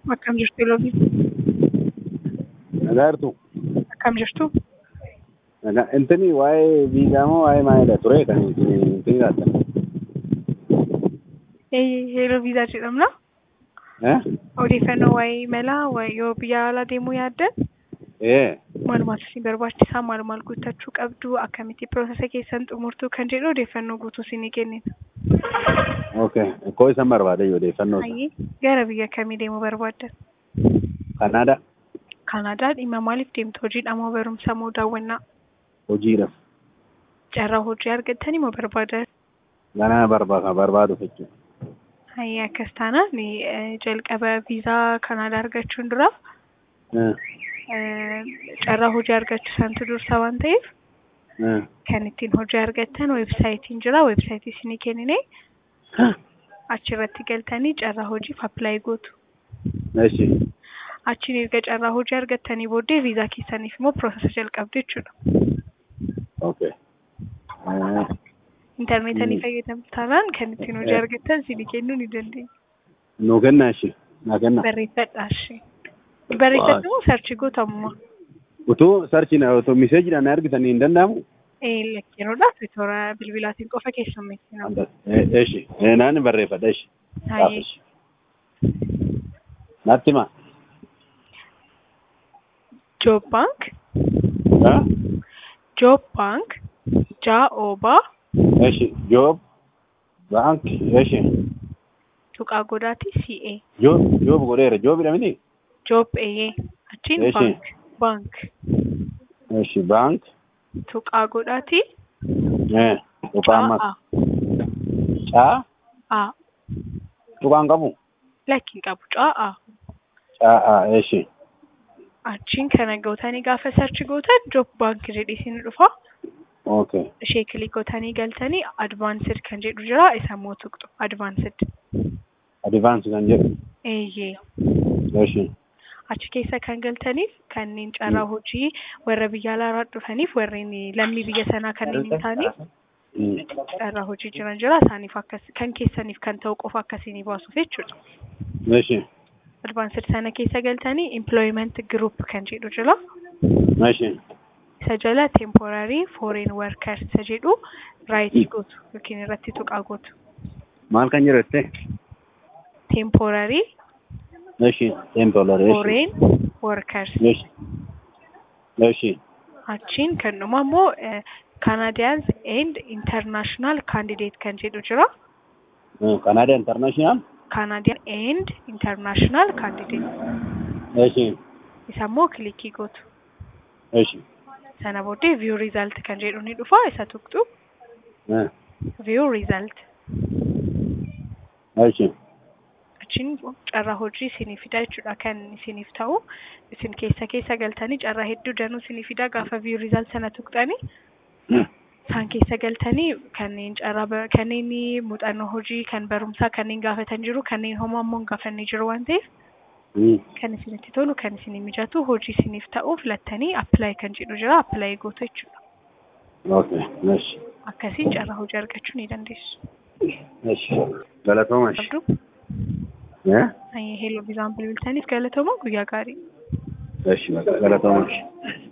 Akkam jirtu Iloobii? Nagaartu. Akkam jirtu? Nagaa intini waa'ee viizaa moo waa'ee maalidha ture kan intini laattan? Yeroo viizaa jedhamna. Eh? Odeeffannoo waa'ee imalaa waa'ee yoo biyya alaa deemuu yaaddan Eh. maal maaltu isin barbaachisaa maal maal guuttachuu qabdu akkamitti piroosesa keessan xumurtuu kan jedhu odeeffannoo guutuu isinii kennina. Okay. Koo isan barbaade odeeffannoo isa. Hayyee gara biyya kamii deemuu barbaaddan? Kanaada Kanaadaa dhimma maaliif deemtu? Hojiidha moo barumsa moo daawwannaa? hojiidhaaf. Carraa hojii argattanii moo barbaadan? Ganaa barbaada barbaadu jechuudha. Hayyee akkas taanaan eh, jalqaba viizaa Kanaadaa argachuun dura Eh. eh, carraa hojii argachuu santu dursa waan ta'eef Eh. kan ittiin hojii argattan weebsaayitiin jira weebsaayitii isinii kennine achirratti galtanii carraa hojiif appilaayi gootu. Eshi. Achiin erga carraa hojii argattanii booddee viizaa keessaniif immoo piroosesa jalqabdu jechuudha. Okay. Eh. Intarneetii Mm. fayyadamtu taanaan kan ittiin hojii Eh. argattan isinii kennuu ni dandeenya. Nuu kenna eshi. Naa kenna. Barreeffadhaa ishee. Barreeffadhu moo sarchi gootamuma? Utuu sarchiin utuu miseejidhaan argitanii hin danda'amu? Lakkiroodhaaf toora bilbilaatiin qofa keessummeessina. Eh, Eshi. Eh, naan barreeffadha eshi. Hayyee. Natti himaa. Job Bank, Ah? Job Bank, Jaa'oobaa, Eshi. Joob. Baank. Eshi. Tuqaa Godaatii CA, Joob. Joob godheera. Joobidha miti? Job AA, achiin Eeshi. Bank, Bank, Eshi. Baank. Tuqaa Godaatii Eh. Tuqaa ammas. Caa, Caa. A, Tuqaan qabu. lakkiin qabu Caa, Caa. Eshi. achiin kana gootanii gaafa sarchi gootan Job Bank jedhee isin dhufa. Okay. Ishee kilik gootanii galtanii Advaansed kan jedhu jira isa immoo tuqxu Advaansed. Advance kan jedhu. Eeyyee. Eshi. achi keessa kan galtaniif kanneen carraa hojii warra biyya alaa dhufaniif warreen lammii biyya sanaa kanneen hin taane Mm. carraa hojii jiran jira isaaniif akkas kan keessaniif kan ta'u qofa akkasiin baasuuf jechuudha. Eshi. Advaansed sana keessa galtanii employment group kan jedhu jira. Eshi. Isa jala temporary foreign workers isa jedhu raayitii gootu yookiin irratti tuqaa gootu. Maal kan jedhette? Temporary Eshi. Temporary. Eshi. foreign workers Eshi. Eshi. achiin kan dhuma immoo eh, Canadians and international candidate kan jedhu jira. Eh, Canada International. Canadian and international candidate Eshi. isa immoo kilikii gootu. Eshi. Sana booddee view result kan jedhu ni dhufa isa tuqxu Eh. view result Eshi. achiin carraa hojii isinii fida jechuudha kan isiniif ta'u isin keessa keessa galtanii carraa hedduu danuu isinii fida gaafa view result sana tuqxanii isaan keessa galtanii kanneen carraa ba- kanneen muuxannoo hojii kan barumsaa kanneen gaafatan jiru kanneen homaa immoo hin gaafanne jiru waan ta'eef Mm. kan isinitti tolu kan isinii mijatu hojii isiniif ta'u filattanii appilaayi kan jedhu jira appilaayi gootu jechuudha. Okay. Eshi. Akkasiin carraa hojii argachuu ni dandeessu. Eshi. Galatooma eshi. Qabdu Eh? heeloo viizaan bilbiltaniif galatooma guyyaa gaarii. Eshi. Galatooma eshi.